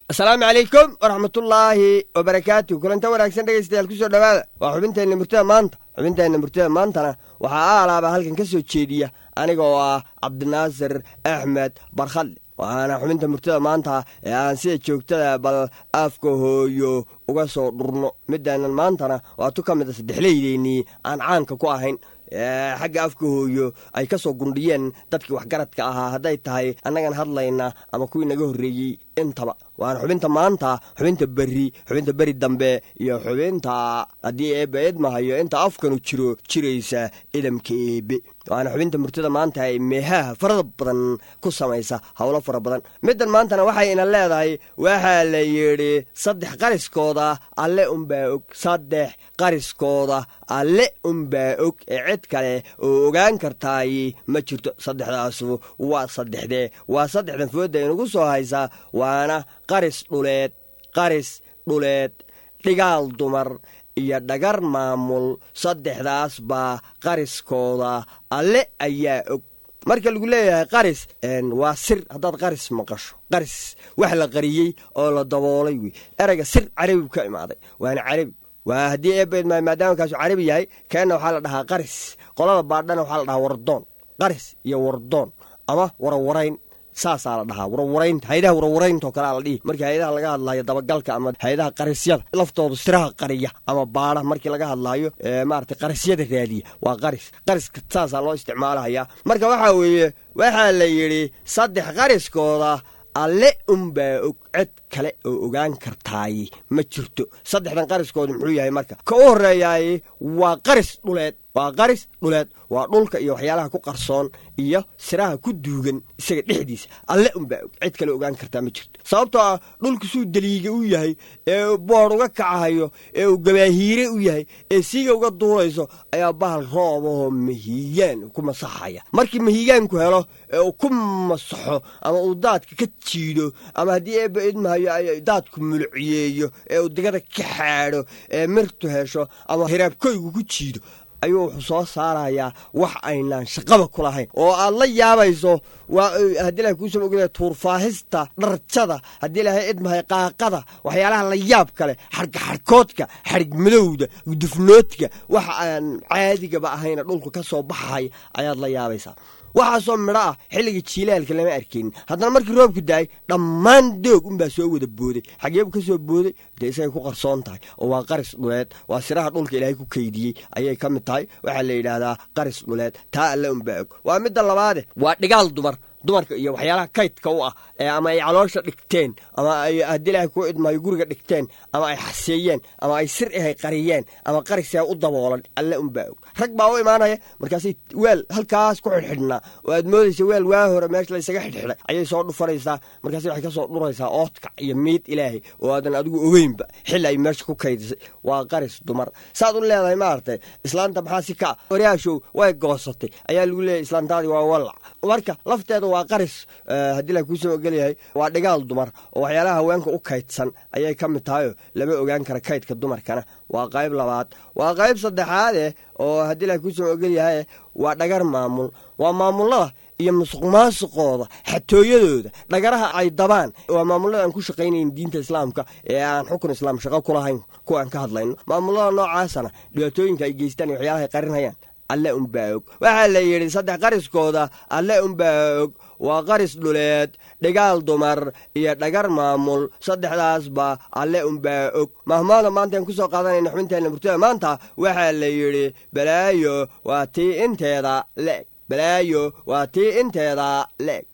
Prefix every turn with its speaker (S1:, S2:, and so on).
S1: asalaamu calaykum waraxmatullaahi wabarakaatu kulanta wanaagsan dhegaystayaal ku soo dhowaada waa xubinteenna murtada maanta xubinteenna murtada maantana waxaa aalaaba halkan ka soo jeediya aniga oo ah cabdinaasir axmed barkhadle waxaana xubinta murtada maanta ee aan sida joogtada bal afka hooyo uga soo dhurno midaanan maantana waa tu ka mid a saddexleydeennii aan caanka ku ahayn xagga afka hooyo ay ka soo gundhiyeen dadkii waxgaradka ahaa hadday tahay annagan hadlayna ama kuwii naga horreeyey intaba waana xubinta maanta xubinta beri xubinta beri dambe iyo xubinta haddii eebbe idmahayo inta afkanu jiro jiraysa idamka eebe waana xubinta murtada maanta ay meehaha farada badan ku samaysa howlo fara badan middan maantana waxay ina leedahay waxaa la yidhi saddex qariskooda alle unbaa og saddex qariskooda alle unbaa og ee cid kale oo ogaan kartaay ma jirto saddexdaasu waa saddexdee waa saddexdan foodda inugu soo haysaa waana qaris dhuleed qaris dhuleed dhigaal dumar iyo dhagar maamul saddexdaas baa qariskooda alle ayaa og marka lagu leeyahay qaris waa sir haddaad qaris maqasho qaris wax la qariyey oo la daboolay wey erayga sir carabigu ka imaaday waana carabi waa haddii eebed maadaama kaasu carabi yahay keenna waxaa la dhahaa qaris qolada baadhana waxaa la dhahaa wardoon qaris iyo wardoon ama warawarayn saasaa la dhahaa warwaraynta hayadaha warwarayntaoo kalea la dhihi markii hayadaha laga hadlaayo dabagalka ama hayadaha qarisyada laftooda siraha qariya ama baadha markii laga hadlaayo maarata qarisyada raadiya waa qaris qariska saasaa loo isticmaalahayaa marka waxaa weeye waxaa la yidhi saddex qariskooda alle unbaa og cid kale oo ogaan kartaay ma jirto saddexdan qariskooda muxuu yahay marka ka u horreeyaay waa qaris dhuleed waa qaris dhuleed waa dhulka iyo waxyaalaha ku qarsoon iyo siraha ku duugan isaga dhexdiisa alle unbaa og cid kale ogaan kartaa ma jirto sababtoo ah dhulku suu daliiga u yahay ee boodh uga kacahayo ee uu gabaahiire u yahay ee siiga uga duulayso ayaa bahal roobahoo mahiigaan ku masaxaya markii mahiigaanku helo ee uu ku masaxo ama uu daadka ka jiido ama haddii eebba idmahayo daadku mulciyeeyo ee uu digada ka xaadho ee mirtu hesho ama hiraabkoygu ku jiido ayuu wuxuu soo saarayaa wax aynaan shaqaba ku lahayn oo aad la yaabayso waa haddii ilahay kuusoo ogada tuurfaahista dharjada haddii ilahay idmahay qaaqada waxyaalaha la yaab kale xargaxarkoodka xarig madowda dufnoodka waxa aan caadigaba ahayna dhulka ka soo baxahay ayaad la yaabaysaa waxaasoo midho ah xilliga jiilaalka lama arkaynin haddana markii roobku daay dhammaan doog unbaa soo wada booday xageebu ka soo booday dee isagay ku qarsoon tahay oo waa qaris dhuleed waa siraha dhulka ilaahay ku kaydiyey ayay ka mid tahay waxaa la yidhaahdaa qaris dhuleed taa alle unbaa og waa midda labaade waa dhigaal dumar dumarka iyo waxyaalaha kaydka u ah ee ama ay caloosha dhigteen ama ay haddii ilaahay ku idmayo guriga dhigteen ama ay xaseeyeen ama ay sir ahay qariyeen ama qarisee u daboolan alle unbaa og rag baa u imaanaya markaasay weel halkaas ku xidhxidhnaa oo aad moodaysa weel waa hore meesha laysaga xidhxidhay ayay soo dhufanaysaa markaas waxay ka soo dhuraysaa oodkac iyo miid ilaahay oo aadan adigu ogeynba xilli ay meesha ku kaydisay waa qaris dumar saad u leedahay maaragtay islaanta maxaa si kaa waryaashow way goosatay ayaa lagu leeyahy islaantaadii waa wallac marka lafteeda waa qaris haddii la kuusoo ogolyahay waa dhigaal dumar oo waxyaalaha haweenka u kaydsan ayay ka mid tahayoo lama ogaan kara kaydka dumarkana waa qayb labaad waa qayb saddexaade oo haddii la kuusoo ogolyahay waa dhagar maamul waa maamulada iyo musuq maasuqooda xatooyadooda dhagaraha ay dabaan waa maamulada aan ku shaqaynayn diinta islaamka ee aan xukun islaam shaqo ku lahayn kuwa aan ka hadlayno maamulada noocaasana dhibaatooyinka ay geystaan iyo waxyaalaha ay qarinhayaan alle unbaa og waxaa la yidhi saddex qariskooda alle unbaa og waa qaris dhuleed dhigaal dumar iyo dhagar maamul saddexdaasba alle unbaa og mahmaada maanta aan ku soo qaadanayna xubinteenna murtada maanta waxaa la yidhi balaayo waa tii inteeda leeg balaayo waa tii inteeda leeg